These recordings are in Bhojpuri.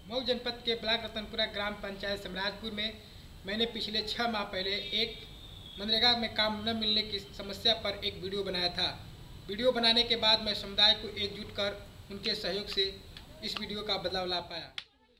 मऊ जनपद के ब्लॉक रतनपुरा ग्राम पंचायत समराजपुर में मैंने पिछले छः माह पहले एक मनरेगा में काम न मिलने की समस्या पर एक वीडियो बनाया था वीडियो बनाने के बाद मैं समुदाय को एकजुट कर उनके सहयोग से इस वीडियो का बदलाव ला पाया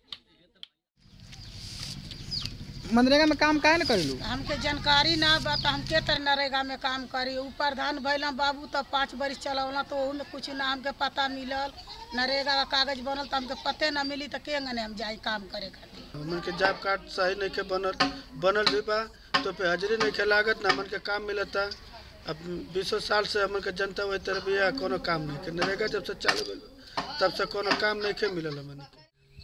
मनरेगा में काम काहे न करेलू हमके जानकारी ना बा तो हम के तरह नरेगा में काम करी ऊ प्रधान भैला बाबू तब पाँच बरिस चलौला तो ओहू में कुछ ना हमके पता मिलल नरेगा का कागज बनल तो हमके पते ना मिली तो के ने हम जाई काम करे खातिर हमन के जॉब कार्ड सही नहीं के बनल बनल भी बा तो पे हाजिरी नहीं के लागत ना हमन के काम मिलता अब बीसों साल से हमन के जनता वही तरह भी है कोनो काम नहीं के नरेगा जब से चालू भेल तब से कोनो काम नहीं के मिलल हमन के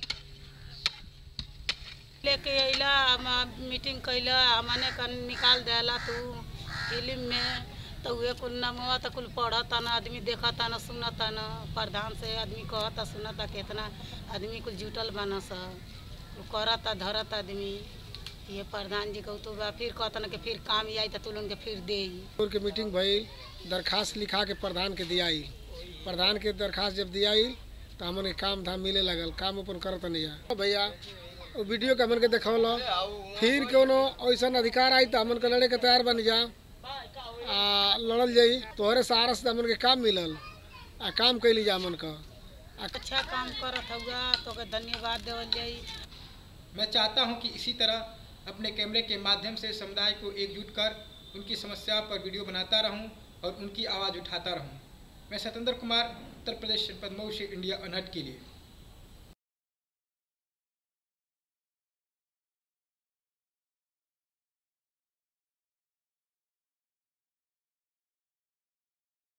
लेके अइला हम मीटिंग कैला हमने कन निकाल देला तू फिल्म में तो उहे कुल नमवा तो कुल पढ़ता ना आदमी देखता ना सुनता ना प्रधान से आदमी कहता सुनता कितना आदमी कुल जुटल बना सा कुल करता धरत आदमी ये प्रधान जी कहू तो बा फिर कहता ना कि फिर काम आई तो तुलन के फिर दे स्कूल के मीटिंग भइल दरखास्त लिखा के प्रधान के दियाई प्रधान के दरखास्त जब दियाई तो हमन के काम धाम मिले लगल काम अपन करत नहीं है भैया वो वीडियो के हमन के देखौल फिर कोनो ऐसा अधिकार आई तो हमन के लड़े के तैयार बन जा आ लड़ल जाई तोहरे सहारा से हमन के काम मिलल आ काम कैली जा हमन का अच्छा काम करत हुआ तो के धन्यवाद देवल जाई मैं चाहता हूं कि इसी तरह अपने कैमरे के माध्यम से समुदाय को एकजुट कर उनकी समस्या पर वीडियो बनाता रहूं और उनकी आवाज़ उठाता रहूं मैं सतेंद्र कुमार उत्तर प्रदेश जनपद मऊ से इंडिया अनहट के लिए